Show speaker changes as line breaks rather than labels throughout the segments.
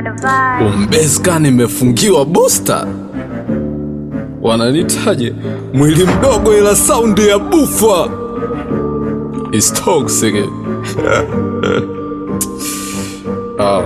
Umbeska nimefungiwa booster, wananitaje mwili mdogo ila saundi ya bufa is toxic. Ah.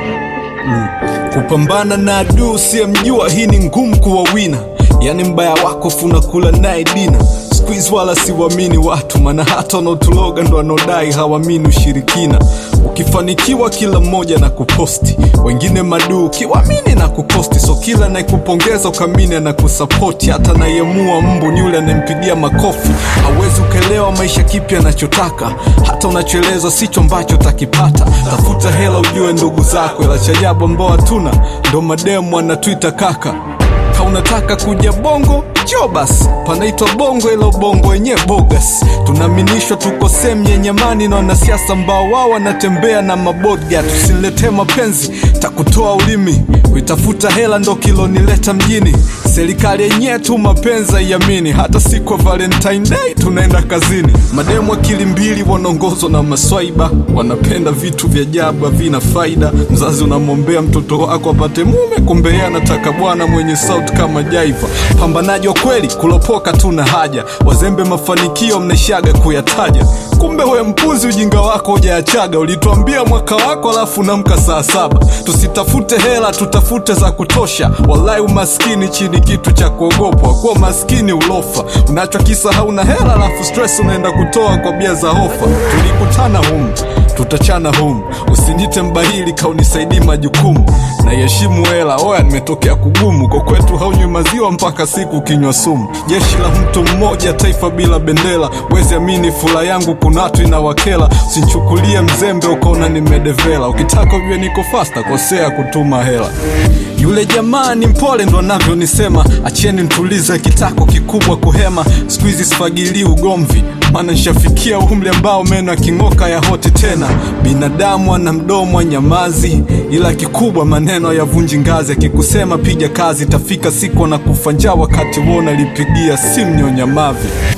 Mm. Kupambana na adui usiyemjua, hii ni ngumu kuwa wina. Yani mbaya wako funakula naye dina squeeze, wala siwamini watu, maana hata wanaotuloga ndo wanaodai hawamini ushirikina. Ukifanikiwa kila mmoja na kuposti, wengine maduu kiwamini na kukosti, so kila anayekupongeza ukamini na kusapoti, hata anayemua mbu ni yule anayempigia makofi. Hawezi ukaelewa maisha kipi anachotaka, hata unachoelezwa sicho ambacho utakipata. Tafuta hela ujue ndugu zako, ila cha ajabu ambao hatuna ndo mademu anatwita kaka ka unataka kuja bongo jo basi panaitwa bongo ila ubongo wenyewe bogas tunaaminishwa tuko sehemu yenye amani na wanasiasa ambao wao wanatembea na mabodga tusiletee mapenzi takutoa ulimi kuitafuta hela ndo kilonileta mjini serikali yenyewe tu mapenzi haiamini hata siku ya valentine day tunaenda kazini mademu akili mbili wanaongozwa na maswaiba wanapenda vitu vya ajabu havina faida mzazi unamwombea mtoto wako apate mume kumbe yeye anataka bwana mwenye sauti kama jaiva pambanaji wa kweli kulopoka tuna haja wazembe mafanikio mnaishaga kuyataja kumbe we mpuzi ujinga wako hujaachaga ulituambia mwaka wako alafu namka saa saba tusitafute hela tutafute za kutosha walai umaskini chini kitu cha kuogopwa kuwa maskini ulofa unachokisahau na hela alafu stress unaenda kutoa kwa bia za hofa tulikutana humu tutachana humu usinite mbahili kaunisaidii majukumu naiheshimu hela oya nimetokea kugumu kwa kwetu haunywi maziwa mpaka siku kinywa sumu jeshi la mtu mmoja taifa bila bendera wezi amini fula yangu kuna watu inawakela usinchukulie mzembe ukaona nimedevela ukitaka ujue niko fasta kosea kutuma hela yule jamaa ni mpole ndo anavyonisema acheni ntulize kitako kikubwa kuhema siku hizi sifagilii ugomvi maana nshafikia umri ambao meno aking'oka ya hoti tena binadamu ana mdomo wa nyamazi ila kikubwa maneno yavunji ngazi akikusema piga kazi tafika siku na kufa njaa wakati wona lipigia simu nyonyamavi